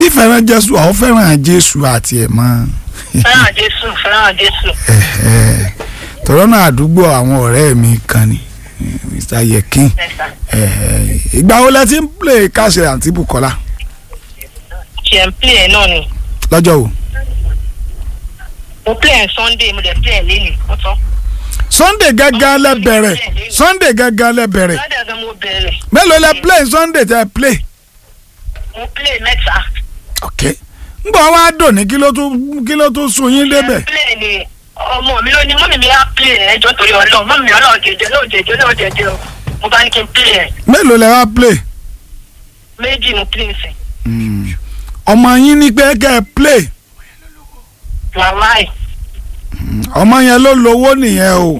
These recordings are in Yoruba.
fífẹ́ràn jésù àwọn fẹ́ràn jésù àti ẹ̀ mọ́ fẹ́ràn jésù fẹ́ràn jésù. tọ́rọ́ náà àdúgbò àwọn ọ̀rẹ́ mi kan ni eh, mr yekin Yes, sir. Eh, ìgbà wo lẹ ti ń play káṣẹ àǹtí bukola ṣe ń play ẹ̀ náà ni lọ́jọ́ wo mo play ẹ̀ sunday mo dẹ̀ play ẹ̀ lẹ́nu ó tán. sunday gángan lẹ bẹ̀rẹ̀ sunday gángan lẹ bẹ̀rẹ̀ sunday gan mo bẹ̀rẹ̀ mélòó lẹ play sunday tẹ play mo play mẹ́ta. ok ngbọ wa dò ní kí ló tún kí ló tún sun yín débẹ̀ play ni ọmọ mi ló ní mọ́mí mi á play ẹ̀ ẹjọ́ torí ọlọ́run mọ́mí mi ọlọ́run jẹjẹ lóò jẹjẹ lóò jẹjẹ o mo bá ní kí n play ẹ̀ mélòó lẹ wá play méjì mo play sí. Mm. ọmọ yín ní pé kẹ́ ẹ play wàláì ọmọ yẹn ló lówó nìyẹn o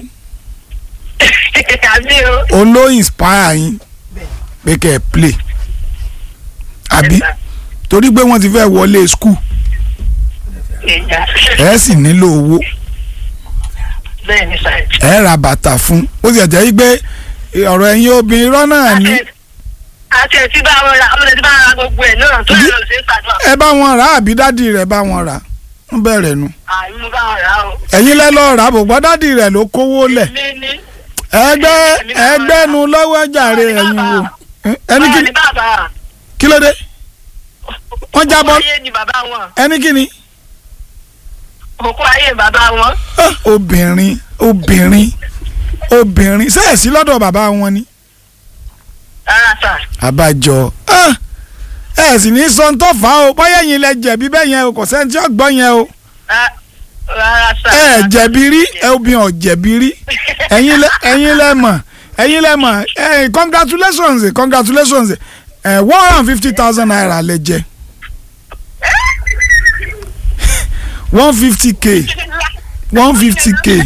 àbí o. òun ló inspire yín pé kẹ́ ẹ play àbí Yes, sir. torí pé wọ́n ti fẹ́ wọlé school Ìjà. ẹ sì nílò owó bẹ́ẹ̀ ni sà. ẹ ra bàtà fún ó sì jẹ́ pé ọ̀rọ̀ ẹ̀yin obìnrin rọ́ náà ní àti ẹ̀ tí bá wọn ra ọmọdé tí bá ra gbogbo ẹ̀ náà tó yẹ lọ sí ìpàdé ẹ bá wọn rà àbí dádì rẹ̀ bá wọn rà wọ́n bẹ̀rẹ̀ nu àmì mo bá wọn rà o. ẹ̀yin lẹ́ lọ́ọ́ rà bò gbọ́ dádì rẹ̀ ló kówó lẹ̀ mi ní. ẹgbẹ́ ẹgbẹ́nu lọ́wọ́ jàre ẹ̀yin wo ẹni kí báwa ni bàbá kí ló dé wọ́n jábọ́ òkú ayé ni bàbá wọn ẹni kí ni òkú ayé bàbá wọn. Ah, obìnrin obìnrin obìnrin sẹ́ẹ̀sì lọ́dọ̀ bàbá wọn ni rárá sà. àbájọ ah, ẹ sì ní sọ tó fà á o bóyá ẹ̀yin lẹ jẹ̀bi bẹ́ẹ̀ yẹn o kò sẹ́ni tí ó gbọ́ yẹn o Rá- rárá sà. ẹ jẹ̀bi rí ẹ obìnrin ọ̀ jẹ̀bi rí ẹ̀yin lẹ ẹ̀yin lẹ mọ̀ ẹ̀yin lẹ mọ̀ ẹ congratulations congratulations ẹ one hundred and fifty thousand naira lẹ jẹ one fifty k one fifty k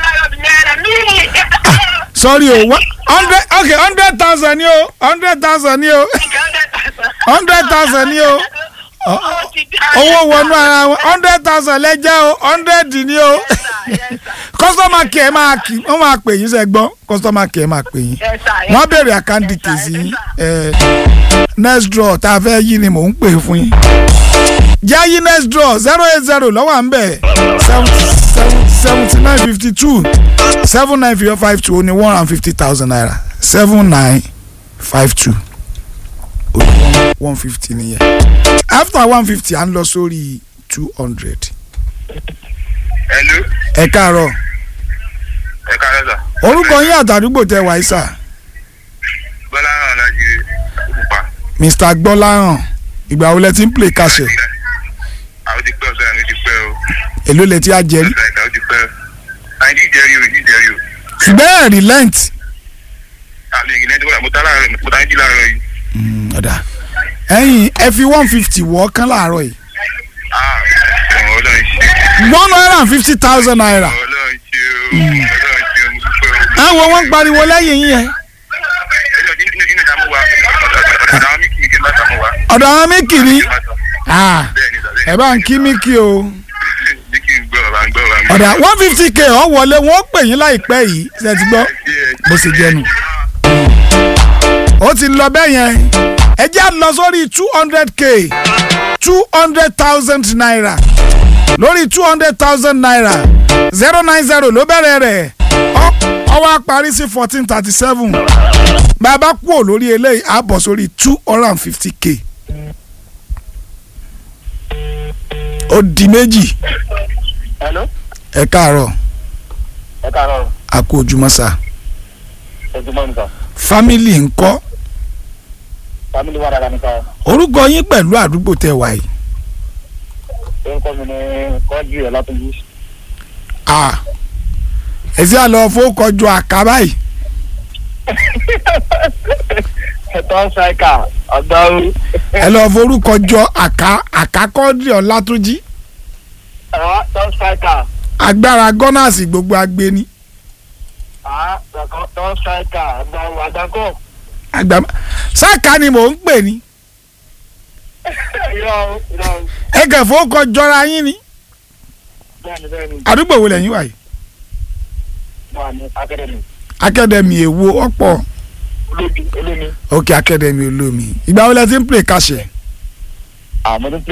sorry o one hundred okay hundred thousand ni o hundred thousand ni o hundred thousand ni o owó wọnú ara wọn hundred thousand lẹ́jẹ́ o hundred ni o customer care máa kì wọ́n máa pè yín sẹ́gbọ́n customer care máa pè yín wọ́n á béèrè àkáǹtì kèsì yín ẹ̀, next draw tá a fẹ́ yí ni mò ń pè fún yín jẹ́ yí next draw zero eight zero lọ́wọ́ à ń bẹ̀ seventy nine fifty two seven nine five two ní one hundred and fifty thousand naira seven nine five two one fifty nìyẹn after one fifty à ń lọ sórí two hundred Hello, ẹ káàárọ̀ ẹ káàárọ̀ sà. orúkọ yín àtàdúgbò tẹ wáyé sà Bọ́lá hàn lájú òkùpá. mr gbọ́láhàn ìgbà wo lẹ ti ń play kàṣẹ Àwọn ti pẹ́ ọ̀sẹ̀ mi ti pẹ́ o. èló lẹ ti á jẹ rí Ọ̀sẹ̀ ìta ó ti pẹ́ o. Àìní ìjẹ́rìí o, ìjẹ́rìí o. ṣùgbọ́n ẹ̀ relent Àmì ìgbìnẹ́ tí mo ta láàárọ̀ mo ta ń jí láàárọ̀ yìí. Mm, ọ̀dà ẹ̀yin ẹ fi one fifty wọ́ kán láàárọ̀ yìí Ah, ọ̀rọ̀ ọlọ́run ṣe. one hundred and fifty thousand naira Ọ̀rọ̀ ọlọ́run ṣe o. Ọlọ́run ṣe o, mo dúpẹ́ o. ẹ wo wọn pariwo lẹ́yìn yín yẹn Ẹjọ́ inú inú ìta mú wa. Ọ̀dọ̀ àwọn míkì ní kí n bá ta mú wa. ọ̀dọ̀ àwọn méjì ni Ah, Bẹ́ẹ̀ni sà, bẹ́ẹ̀ni. ẹ bá ń kí míkì o Bí kí n gbọ́ ọ̀rọ̀ à ń gbọ́ ọ̀rọ̀ à ń gbọ́. ọ̀dà one fifty k ọ̀ wọlé wọ́n pè yín láìpẹ́ yìí ṣe ti gbọ́ bó ṣe jẹ́nu ó ti lọ bẹ́ẹ̀ yẹn ẹ jẹ́ à lọ sórí two hundred k two hundred thousand naira lórí two hundred thousand naira zero nine zero ló bẹ̀rẹ̀ rẹ̀ ọ- ó wá parí sí fourteen thirty seven bàbá kúrò lórí eléyìí á bọ̀ sórí two hundred and fifty k ó di méjì Hello, ẹ káàárọ̀ ẹ káàárọ̀ a kú ojúmọ́ sá ojúmọ́ nìkan fámìlì ńkọ́ fámìlì wà dáadáa nìkan orúkọ yín pẹ̀lú àdúgbò tẹ wà yìí orúkọ mi ní kọ́jú ẹ̀ látọ̀jú Ah, ẹ sì á lọ fowókọjọ àká báyìí ẹ̀tọ́ ṣáìkà ọ̀gbáwó ẹ lọ forúkọjọ àká àkákọ́dì ọ̀làtúnjì ẹ̀tọ́ ṣáìkà agbára gọ́nàsì gbogbo agbeni ẹ̀tọ́ ṣáìkà ọ̀gbáwó àdàkọ́ àgbà sáàkà ni mò ń pè ní irọ́ irọ́ ẹ kẹ́ fowókọjọra yín ni bẹ́ẹ̀ni bẹ́ẹ̀ni àdúgbò wo lẹ́yìn wà yìí wà ní akademi akademi èwo ọ̀pọ̀ olómi olómi òkè akademi olómi ìgbà wo lẹ ti ń pè kàṣẹ àmọ́ tó